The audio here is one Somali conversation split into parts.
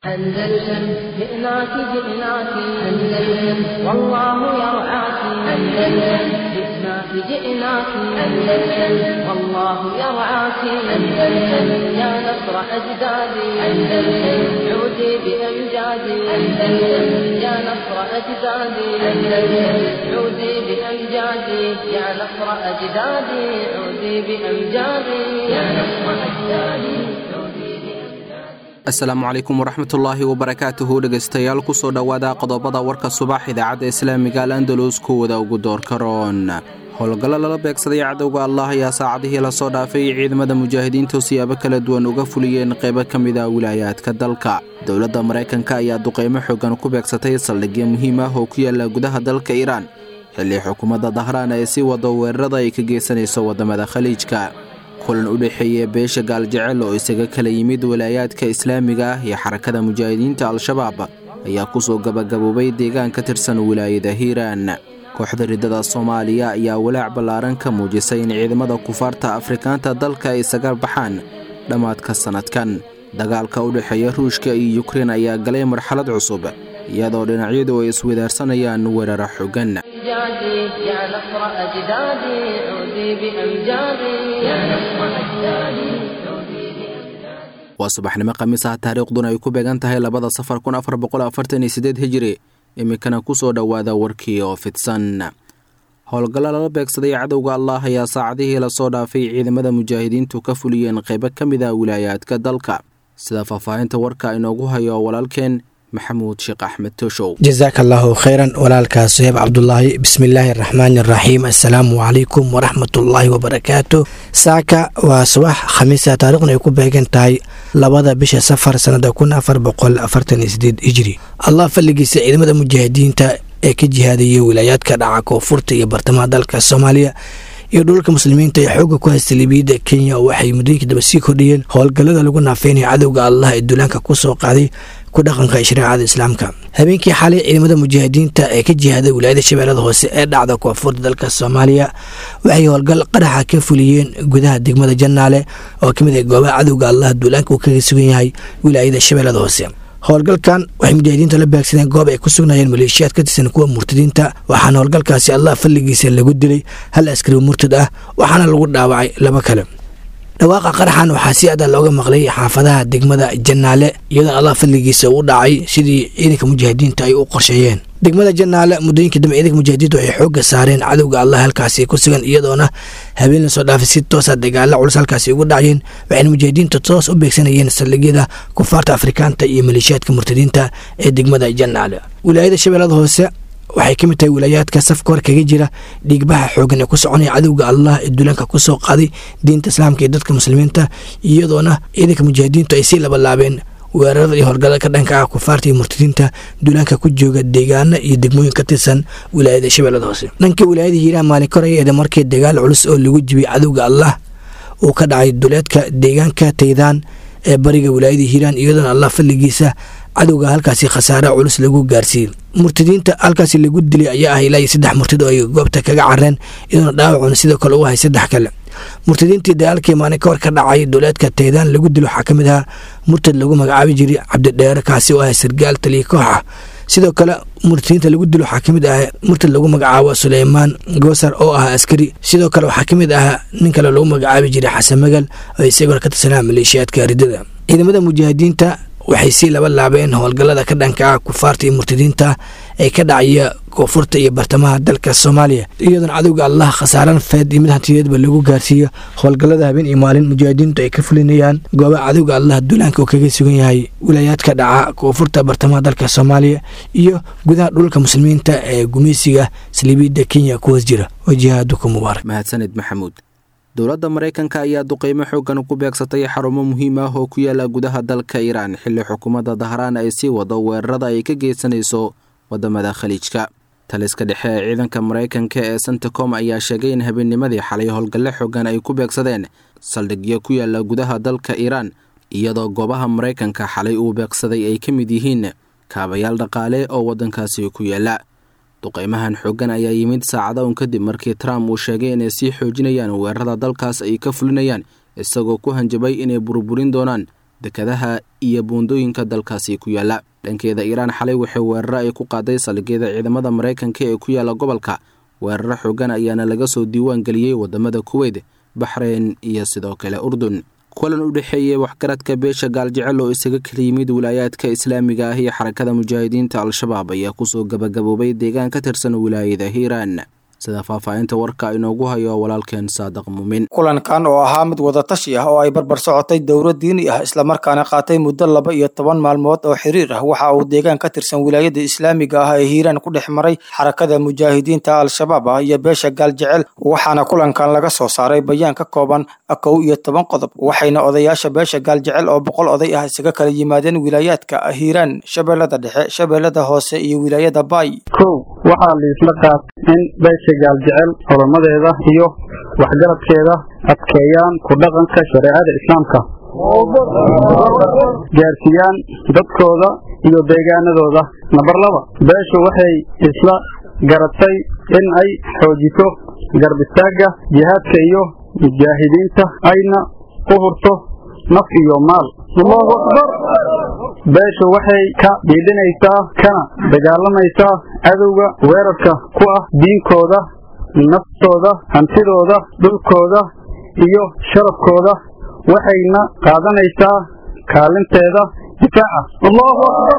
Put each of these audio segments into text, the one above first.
أندلسن جئناك جئناك أندلسن والله يرعاك أندلسن جئناك جئناك أندلسن والله يرعاك أندلسن يا نصر أجدادي أندلسن عودي بأمجادي أندلسن يا نصر أجدادي أندلسن عودي بأمجادي يا نصر أجدادي عودي بأمجادي يا نصر أجدادي عودي بأمجادي asalaamu calaykum waraxmatullaahi wabarakaatuhu dhegaystayaal kusoo dhowaada qodobada warka subax idaacadda islaamiga al andalus kuwada ugu doorka roon howlgallo lala beegsaday cadowga allah ayaa saacadihii lasoo dhaafay ciidamada mujaahidiintu siyaabo kala duwan uga fuliyeen qaybo ka mid a wilaayaadka dalka dowladda maraykanka ayaa duqaymo xoogan ku beegsatay saldhigyo muhiim ah oo ku yaala gudaha dalka iiraan xilli xukuumadda dahraan ay sii wado weerarada ay ka geysanayso waddamada khaliijka kulan u dhexeeya beesha gaaljecel oo isaga kala yimid walaayaadka islaamiga ah iyo xarakada mujaahidiinta al-shabaab ayaa kusoo gabagaboobay deegaan ka tirsan wilaayada hiiraan kooxda riddada soomaaliya ayaa walaac ballaaran ka muujisay in ciidamada kufaarta afrikaanta dalka ay isaga baxaan dhammaadka sannadkan dagaalka u dhexeeya ruushka iyo yukrein ayaa galay marxalad cusub iyadoo dhinacyadu ay iswadaarsanayaan weeraro xogan أمجادي يا نصر أجدادي عودي بأمجادي يا نصر أجدادي عودي بأمجادي waa subaxnimo khamiis ah taariikhduna ay ku beegan tahay labada safar kun afar boqol afartan iyo sideed hijiri iminkana kusoo dhowaada warkii oo fidsan howlgallo lala beegsaday cadowga allah ayaa saacadihii lasoo dhaafay ciidamada mujaahidiintu ka fuliyeen qaybo ka mid a wilaayaadka dalka sida faahfaahinta warka inoogu hayo walaalkeen maxamuud sheekh axmed toshow jasaaka allaahu khayran walaalkaa suheeb cabdulaahi bismillaahi araxmaani araxiim assalaamu calaykum waraxmatullaahi wabarakaatu saaka waa subax khamiisa taariikhna ay ku beegan tahay labada bisha safar sannada kun afar boqol afartan iyo sideed hijri allah fadligiisa ciidamada mujaahidiinta ee ka jihaadaya wilaayaadka dhaca koonfurta iyo bartamaha dalka soomaaliya iyo dhulka muslimiinta ee xooga ku haysta liibiyadda kenya waxay muddooyinka daba sii kordhiyeen howlgallada lagu naafeynaya cadowga allah ee duulaanka ku soo qaaday ku dhaqanka shareecada islaamka habeenkii xalay ciidamada mujaahidiinta ee ka jihaaday wilaayada shabeellada hoose ee dhacda koonfurta dalka soomaaliya waxay howlgal qaraxa ka fuliyeen gudaha degmada jannaale oo ka mid ah goobaha cadowga allah duulaanka uu kaga sugan yahay wilaayada shabeellada hoose howlgalkan waxay mujaahidiinta la beegsadeen goob ay ku sugnaayeen maleeshiyaad ka tirsan kuwa murtadiinta waxaana howlgalkaasi allah fadligiisa lagu dilay hal askari murtad ah waxaana lagu dhaawacay laba kale dhawaaqa qaraxan waxaa si adaa looga maqlay xaafadaha degmada jannaale iyadoona allah fadligiisa u dhacay sidii ciidanka mujaahidiinta ay u qorsheeyeen degmada jannaale muddooyinka dambe ciidanka mujaahidiintu waxay xoogga saareen cadowga allah halkaasi ku sugan iyadoona habeen lasoo dhaafay si toosa dagaalo culus halkaasi ugu dhacayeen waxayna mujaahidiinta toos u beegsanayeen saldhigyada kufaarta afrikaanta iyo maleeshiyaadka murtadiinta ee degmada jannaale wilaayada shabeellada hoose waxay ka mid tahay wilaayaadka safka hor kaga jira dhiigbaha xoogan ee ku soconaya cadowga allah ee duulaanka ku soo qaaday diinta islaamka iyo dadka muslimiinta iyadoona ciidanka mujaahidiintu ay sii labalaabeen weerarada iyo howlgallada ka dhanka ah kufaarta iyo murtadiinta duulaanka ku jooga deegaana iyo degmooyin ka tirsan wilaayada shabeellada hoose dhanka wilaayada hiiraha maalin kor ay eeda markii dagaal culus oo lagu jibiyey cadowga allah uu ka dhacay duleedka deegaanka taydaan ee bariga wilaayada hiiraan iyadoona allah fadligiisa cadowga halkaasi khasaare culus lagu gaarsiiyey murtadiinta halkaasi lagu dilay ayaa ah ilaa iyo saddex murtad oo ay goobta kaga careen iyadoona dhaawacuna sidoo kale u ahay saddex kale murtadiintii dagaalkii maalin ka hor ka dhacay duleedka taydaan lagu dilo waxaa ka mid ahaa murtad lagu magacaabi jiray cabdidheere kaasi oo ahay sargaal taliya koox ah sidoo kale murtadiinta lagu dilo waxaa ka mid ah murtad lagu magacaabo suleymaan goosar oo ah askari sidoo kale waxaa ka mid ah nin kale lagu magacaabi jiray xasan magal oo isaguna ka tirsanaa maleeshiyaadka ridada ciidamada mujaahidiinta waxay sii laba laabeen howlgallada ka dhanka ah kufaarta iyo murtadiinta ee ka dhacaya koonfurta iyo bartamaha dalka soomaaliya iyadoona cadowga allah khasaaran feed iyo mid hantiyeedba lagu gaarsiiyo howlgallada habeen iyo maalin mujaahidiintu ay ka fulinayaan goobaha cadowga allah duulaanka oo kaga sugan yahay wilaayaadka dhaca koonfurta bartamaha dalka soomaaliya iyo gudaha dhulka muslimiinta ee gumeysiga saliibiyadda kenya ku hoos jira wajihaduku mubaarak mahadsanid maxamuud dowladda maraykanka ayaa duqaymo xoogan ku beegsatay xarumo muhiim ah oo ku yaala gudaha dalka iiraan xilli xukuumadda dahraan ay sii wado weerarada ay ka geysanayso waddamada khaliijka taliska dhexe ee ciidanka maraykanka ee sentacom ayaa sheegay in habeennimadii xalay howlgalle xoogan ay ku beegsadeen saldhigyo ku yaala gudaha dalka iiraan iyadoo goobaha maraykanka xalay uu beegsaday ay ka mid yihiin kaabayaal dhaqaale oo waddankaasi ku yaala duqaymahan xoogan ayaa yimid saacada un kadib markii trump uu sheegay inay sii xoojinayaan weerarada dalkaas ay ka fulinayaan isagoo ku hanjabay inay burburin doonaan dekadaha iyo buundooyinka dalkaasi ku yaala dhankeeda iiraan xalay waxay weeraro ay ku qaaday saldhigyada ciidamada maraykanka ee ku yaala gobolka weeraro xoogan ayaana laga soo diiwaan geliyey wadamada kuweyt baxreyn iyo sidoo kale urdun kulan u dhexeeyey waxgaradka beesha gaaljecel oo isaga kala yimid wilaayaadka islaamiga ah iyo xarakada mujaahidiinta al-shabaab ayaa kusoo gabagaboobay deegaan ka tirsan wilaayada hiiraan sida faahfaahinta warka inoogu hayo walaalkeen saadaq muumin kulankan oo ahaa mid wadatashi ah oo ay barbar socotay dowlad diini ah islamarkaana qaatay muddo laba iyo toban maalmood oo xiriir ah waxa uu deegaan ka tirsan wilaayada islaamiga ah ee hiiraan ku dhex maray xarakada mujaahidiinta al-shabaab ah iyo beesha gaaljecel waxaana kulankan laga soo saaray bayaan ka kooban kow iyo toban qodob waxayna odayaasha beesha gaaljecel oo boqol oday ah isaga kala yimaadeen wilaayaadka hiiraan shabeellada dhexe shabeellada hoose iyo wilaayada baay kow waxaa liisla qaat in beesha gaaljecel culumadeeda iyo waxgaradkeeda adkeeyaan ku dhaqanka shareecada islaamka gaarsiiyaan dadkooda iyo deegaanadooda namber laba beeshu waxay isla garatay in ay xoojiso garbistaagga jihaadka iyo mujaahidiinta ayna u hurto naf iyo maal allahu akbar beeshu waxay ka dhiidhinaysaa kana dagaalamaysaa cadowga weerarka ku ah diinkooda naftooda hantidooda dhulkooda iyo sharafkooda waxayna qaadanaysaa kaalinteeda difaaca allahu akbar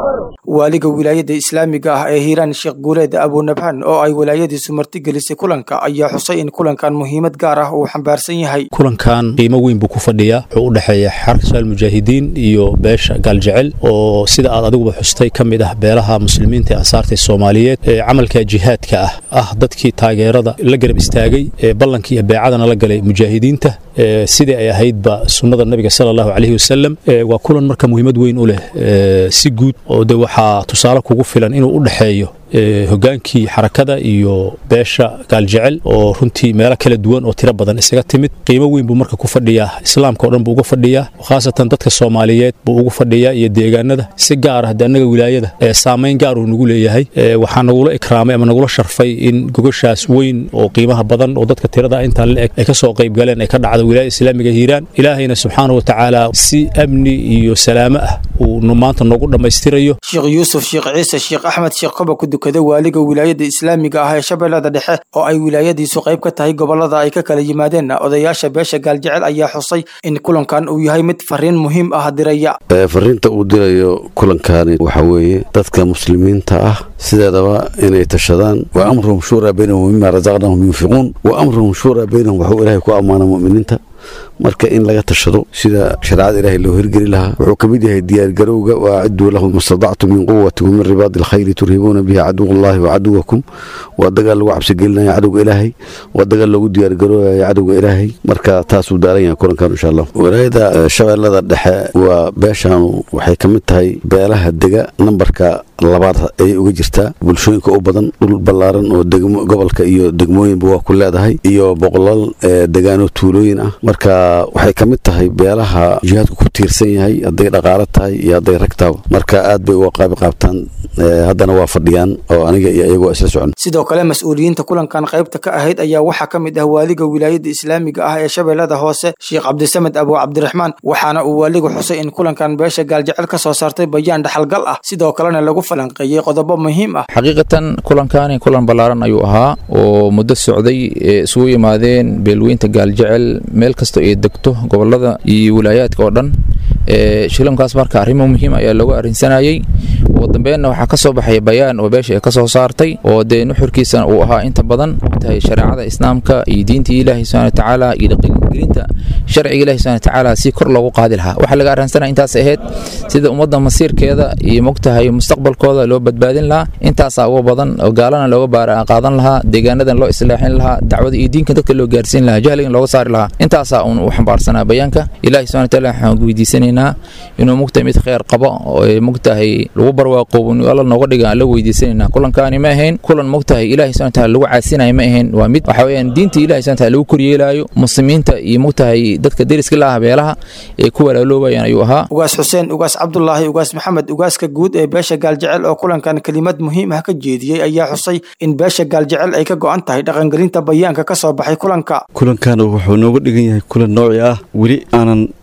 waaliga wilaayada islaamiga ah ee hiiraan sheekh guuleed abunabhan oo ay wilaayadiisu martigelisay kulanka ayaa xusay in kulankan muhiimad gaar ah uu xambaarsan yahay kulankan qiimo weyn buu ku fadhiyaa wuxuu u dhexeeya xarka mujaahidiin iyo beesha gaaljecel oo sida aad adiguba xustay ka mid ah beelaha muslimiinta ee ansaarta soomaaliyeed ee camalka jihaadka ah ah dadkii taageerada la garab istaagay ee ballankii iyo beecadana la galay mujaahidiinta sidii ay ahaydba sunnada nabiga sala allahu calayhi wasalam waa kulan marka muhiimad weyn u leh si guud oo de waxaa tusaale kugu filan inuu u dhexeeyo hogaankii xarakada iyo beesha gaaljecel oo runtii meelo kala duwan oo tiro badan isaga timid qiimo weyn buu marka ku fadhiyaa islaamka o dhan buu uga fadhiyaa khaasatan dadka soomaaliyeed buu ugu fadhiyaa iyo deegaanada si gaar ah de annaga wilaayada saamayn gaar uu nagu leeyahay waxaa nagula ikraamay ama nagula sharfay in gogashaas weyn oo qiimaha badan oo dadka tirada intaa la eg ay ka soo qayb galeen ay ka dhacdo wilaayada islaamiga hiiraan ilaahayna subxaana wa tacaala si amni iyo salaamo ah uu maanta noogu dhammaystirayo sheekh yuusuf sheekh ciise sheekh axmed sheekh koba ku dukada waaliga wilaayada islaamiga ah ee shabeellada dhexe oo ay wilaayadiisu qayb ka tahay gobolada ay ka kala yimaadeen odayaasha beesha gaaljecel ayaa xusay in kulankan uu yahay mid fariin muhiim ah diraya fariinta uu dirayo kulankani waxa weeye dadka muslimiinta ah sideedaba inay tashadaan wa amruhum shuuraa baynahum mima rasaqnahum yunfiquun wa amruhum shuuraa baynahum waxuu ilaahay ku ammaana mu'miniinta marka in laga tashado sida shareecada ilaahay loo hirgeli lahaa wuxuu ka mid yahay diyaargarowga waaciduu lahum mastadactum min quwati wa min ribaadi alkhayri turhibuuna bihi caduw allahi wa caduwakum waa dagaal lagu cabsigelinaya cadowga ilaahay waa dagaal loogu diyaargaroobaya cadowga ilaahay marka taasuu daaran yahay kulankan insha allah walaayada shabeellada dhexe waa beeshaanu waxay ka mid tahay beelaha dega nambarka labaad ayay uga jirtaa bulshooyinka u badan dhul ballaaran oo gobolka iyo degmooyinba waa ku leedahay iyo boqolaal degaano tuulooyin ah marka waxay ka mid tahay beelaha jihaadku ku tiirsan yahay hadday dhaqaalo tahay iyo hadday rag taaba marka aad bay uga qaabi qaabtaan haddana waa fadhiyaan oo aniga iyo iyagu isla socon sidoo kale mas-uuliyiinta kulankan qaybta ka ahayd ayaa waxaa ka mid ah waaliga wilaayada islaamiga ah ee shabeellada hoose sheekh cabdisamed abu cabdiraxmaan waxaana uu waaligu xusay in kulankan beesha gaaljecel ka soo saartay bayaan dhaxalgal ah sidoo kalena lagu falanqeeyey qodobo muhiim ah xaqiiqatan kulankani kulan ballaaran ayuu ahaa oo muddo socday ee isugu yimaadeen beelweynta gaaljecel meel kastoo ay degto gobolada iyo wilaayaadka oo dhan shilankaas marka arrimo muhiim ayaa loogu arrinsanayey ugu dambeenna waxaa ka soo baxaya bayaan oo beesha ay ka soo saartay oo dee nuxurkiisana uu ahaa inta badan tahay shareecada islaamka iyo diintii ilaahi subxana watacaala iyo dhaqangelinta sharciga ilahi subxana watacaala si kor loogu qaadi lahaa waxaa laga arrinsanaya intaas ahayd sida ummadda masiirkeeda iyo mogtahay mustaqbalkooda loo badbaadin lahaa intaasaa uga badan oo gaalana looga baara qaadan lahaa deegaanadan loo islaaxin lahaa dacwada iyo diinka dadka loo gaarsiin lahaa jahligan looga saari lahaa intaasaa uun u xambaarsanaa bayaanka ilahi subxana wataala waxaan weydiisanaynaa inuu mugtahay mid kheyr qabo oo mugtahay lagu barwaaqoobo alla nooga dhiga aan la weydiisanayna kulankaani ma ahayn kulan mugtahay ilahi subxana wataala lagu caasinayo ma ahayn waa mid waxa weeyaan diinta ilahi subxana wataala lagu koryeelaayo muslimiinta iyo mugtahay dadka deriska la ah beelaha ee ku walaaloobayaan ayuu ahaa ugaas xuseen ugaas cabdulaahi ugaas maxamed ugaaska guud ee beesha gaaljecel oo kulankan kelimad muhiim ah ka jeediyey ayaa xusay in beesha gaaljecel ay ka go'an tahay dhaqangelinta bayaanka ka soo baxay kulanka kulankan wuxuu nooga dhigan yahay kulan nooci ah weli aanan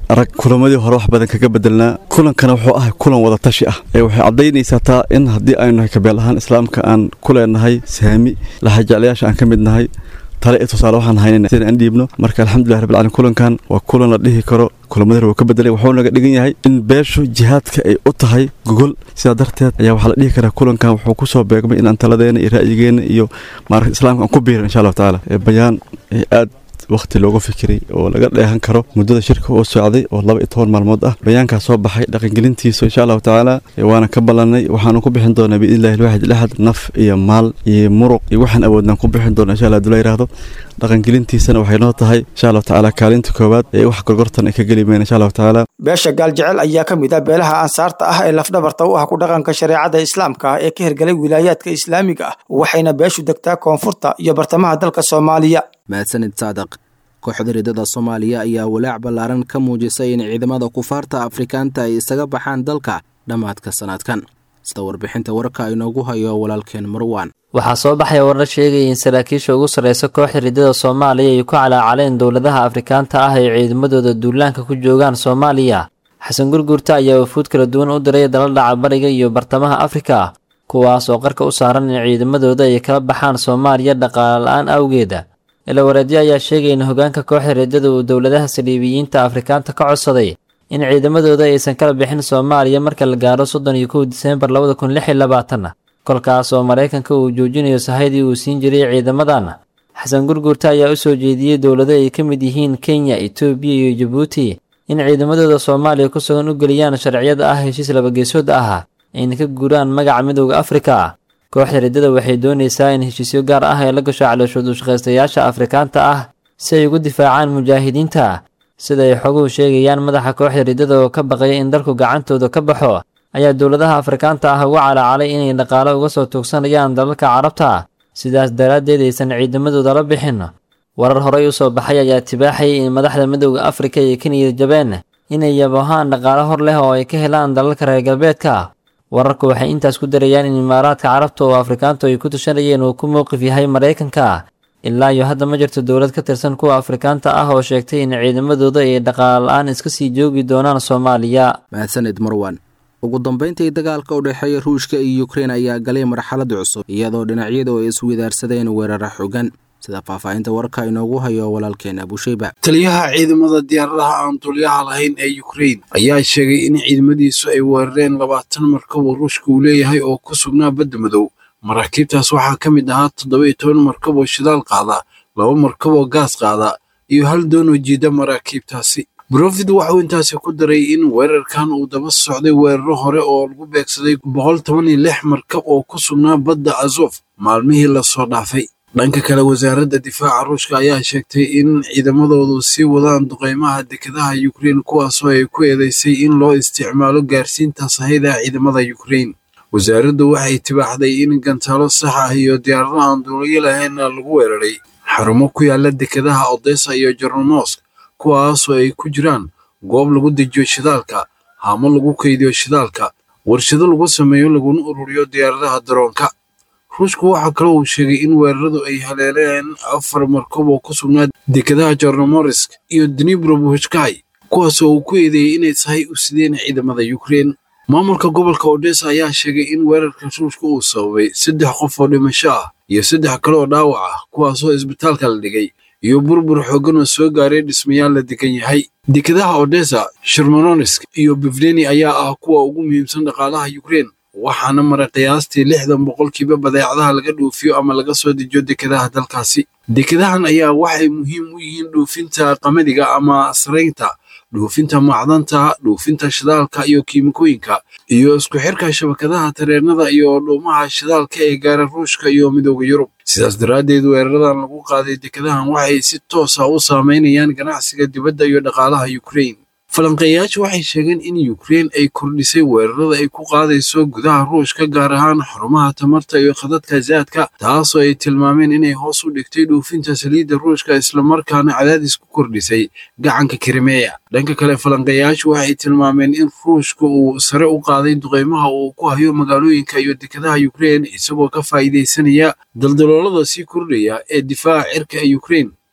arag kulamadii hore wax badan kaga bedelnaa kulankana wuxuu ahay kulan wada tashi ah ee waxay caddaynaysaa taa in haddii aynu nahay kabeel ahaan islaamka aan ku leenahay saami laxajeclayaasha aan ka mid nahay tale iyo tusaale waxaan haynayna sida aan dhiibno marka alxamdulilah rabbil caalamiin kulankan waa kulan la dhihi karo kulamada hore wuu ka bedelay wuxuu naga dhigan yahay in beeshu jihaadka ay u tahay gogol sidaa darteed ayaa waxaa la dhihi karaa kulankan wuxuu ku soo beegmay in aan taladeena iyo ra'yigeena iyo maaragta islaamka aan ku biirin insha allahu tacaala bayaan aad wakhti looga fikiray oo laga dheehan karo muddada shirka oo socday oo laba iyo toban maalmood ah bayaankaa soo baxay dhaqangelintiisa insha allahu tacaala waana ka ballanay waxaanu ku bixin doonaa biidnillahi alwaxid laxad naf iyo maal iyo muruq iyo waxaan awoodnaan ku bixin doonaa insha allah haduu la yidhaahdo dhaqangelintiisana waxay noo tahay insha allahu tacaala kaalinta koowaad ee wax gorgortan ay ka geli meen insha allahu tacaala beesha gaaljecel ayaa ka mid ah beelaha ansaarta ah ee lafdhabarta u ah ku dhaqanka shareecada islaamka ah ee ka hirgalay wilaayaadka islaamiga ah waxayna beeshu degtaa koonfurta iyo bartamaha dalka soomaaliya mahadsanid saadaq kooxda ridada soomaaliya ayaa walaac ballaaran ka muujisay in ciidamada kufaarta afrikaanta ay isaga baxaan dalka dhammaadka sanadkan sida warbixinta warka inoogu hayo walaalkeen marwaan waxaa soo baxaya warar sheegaya in saraakiisha ugu sarreysa kooxda ridada soomaaliya ay ku calaacaleen dowladaha afrikaanta ah ay ciidamadooda duulaanka ku joogaan soomaaliya xasan gurgurta ayaa wafuud kala duwan u diray dalal dhaca bariga iyo bartamaha afrika kuwaas oo qarka u saaran in ciidamadooda ay kala baxaan soomaaliya dhaqaale la-aan awgeeda ilawareedyo ayaa sheegaya in hogaanka kooxda ridada uu dowladaha saliibiyiinta afrikaanta ka codsaday in ciidamadooda aysan kala bixin soomaaliya marka la gaaro soddon iyo kow diseembar labada kun lix iyo labaatan kolkaas oo maraykanka uu joojinayo sahaydii uu siin jiray ciidamadan xasan gurgurta ayaa u soo jeediyey dowlado ay ka mid yihiin kenya etoobiya iyo jabuuti in ciidamadooda soomaaliya ku sugan u geliyaan sharciyada ah heshiis labageesood ah ayna ka guuraan magaca midowda afrika kooxda riddada waxay doonaysaa in heshiisyo gaar ah ay la gasho calooshood ushaqaystayaasha afrikaanta ah si ay ugu difaacaan mujaahidiinta sida ay xoguhu sheegayaan madaxa kooxda riddada oo ka baqaya in dalku gacantooda ka baxo ayaa dowladaha afrikaanta ah uga calaacalay inay dhaqaale uga soo tuugsanayaan dalalka carabta sidaas daraaddeed aysan ciidamadooda la bixin warar horey u soo baxay ayaa tibaaxayay in madaxda midowda afrika ay ka niyad jabeen inay yabohaan dhaqaale hor leh oo ay ka helaan dalalka reer galbeedka wararku waxay intaas ku darayaan in imaaraadka carabta oo afrikaantu ay ku tushanayeen uu ku mowqif yahay maraykanka ilaa iyo hadda ma jirto dowlad ka tirsan kuwa afrikaanta ah oo sheegtay in ciidamadooda ay dhaqaale la-aan iska sii joogi doonaan soomaaliya mahadsanid marwan ugu dambayntii dagaalka u dhexeeya ruushka iyo ukrein ayaa galay marxalad cusub iyadoo dhinacyadu ay iswidaarsadeen weerara xogan sida faahfaahinta warka inoogu hayo walaalkeen abusheyba taliyaha ciidamada diyaaradaha aan dulyaha lahayn ee ukrein ayaa sheegay in ciidamadiisu ay weerareen labaatan markab oo ruushka uu leeyahay oo ku sugnaa badda madow maraakiibtaas waxaa ka mid ahaa toddoba iyo toban markab oo shidaal qaada laba markab oo gaas qaada iyo hal doon oo jiida maraakiibtaasi brofid waxauu intaasi ku daray in weerarkan uu daba socday weeraro hore oo lagu beegsaday boqol toban iyo lix markab oo ku sugnaa badda azof maalmihii lasoo dhaafay dhanka kale wasaaradda difaaca ruushka ayaa sheegtay in ciidamadoodu sii wadaan duqeymaha dekedaha ukrein kuwaasoo ay ku eedeysay in loo isticmaalo gaarsiinta sahayda ciidamada ukrein wasaaraddu waxay tibaaxday in gantaalo sax ah iyo diyaarado aan duuliyo lahaynna lagu weeraray xarumo ku yaala dekedaha odessa iyo jornomosk kuwaasoo ay ku jiraan goob lagu dejiyo shidaalka haamo lagu kaydiyo shidaalka warshado lagu sameeyo laguna ururiyo diyaaradaha daroonka ruushku waxaa kaloo uu sheegay in weeraradu ay haleeleen afar markab oo ku sugnaa dekedaha jornomorisk iyo dnibrobuhjkai kuwaasoo uu ku eedeeyey inay sahay u sideen ciidamada ukrein maamulka gobolka odessa ayaa sheegay in weerarka ruushka uu sababay saddex qof oo dhimasho ah iyo saddex kale oo dhaawac ah kuwaasoo isbitaalka la dhigay iyo burbur xooggan oo soo gaaray dhismayaal la degan yahay dekedaha odessa shermononisk iyo bivleni ayaa ah kuwa ugu muhiimsan dhaqaalaha ukrein waxaana maray qiyaastii lixdan boqolkiiba badeecadaha laga dhoofiyo ama laga soo dejiyo dekedaha dalkaasi dekedahan ayaa waxay muhiim u yihiin dhoofinta qamadiga ama saraynta dhoofinta macdanta dhoofinta shidaalka iyo kiimikooyinka iyo isku xirka shabakadaha tareernada iyo dhuumaha shidaalka ee gaara ruushka iyo midooda yurub sidaas daraaddeed weeraradan lagu qaaday dekedahan waxay si toosa u saameynayaan ganacsiga dibadda iyo dhaqaalaha ukrein falanqeeyayaashu waxay sheegeen in ukrein ay kordhisay weerarada ay ku qaadayso gudaha ruushka gaar ahaan xarumaha tamarta iyo khadadka zaadka taasoo ay tilmaameen inay hoos u dhigtay dhoofinta saliidda ruushka islamarkaana cadaadis ku kordhisay gacanka krimeya dhanka kale falanqeeyayaashu waxay tilmaameen in ruushka uu sare u qaaday duqeymaha uu ku hayo magaalooyinka iyo dekedaha ukrein isagoo ka faa'iidaysanaya daldaloolada sii kordhaya ee difaaca cirka ee ukrein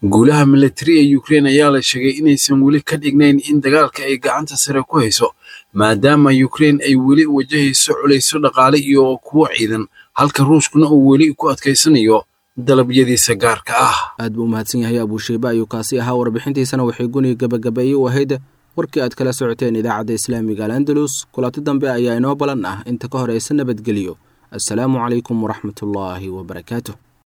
guulaha militari ee ukrein ayaa la sheegay inaysan weli ka dhignayn in dagaalka ay gacanta sare ku hayso maadaama ukrein ay weli wajahayso culayso dhaqaale iyo kuwo ciidan halka ruushkuna uu weli ku adkaysanayo dalabyadiisa gaarka ah aad buu umahadsan yahay abuusheyba ayuu kaasi ahaa warbixintiisana waxay guni gabagabeeyey u ahayd warkii aad kala socoteen idaacadda islaamiga al andalus kulanti dambe ayaa inoo balan ah inta ka horeysa nabadgeliyo assalaamu calaykum waraxmatullaahi wabarakaatuh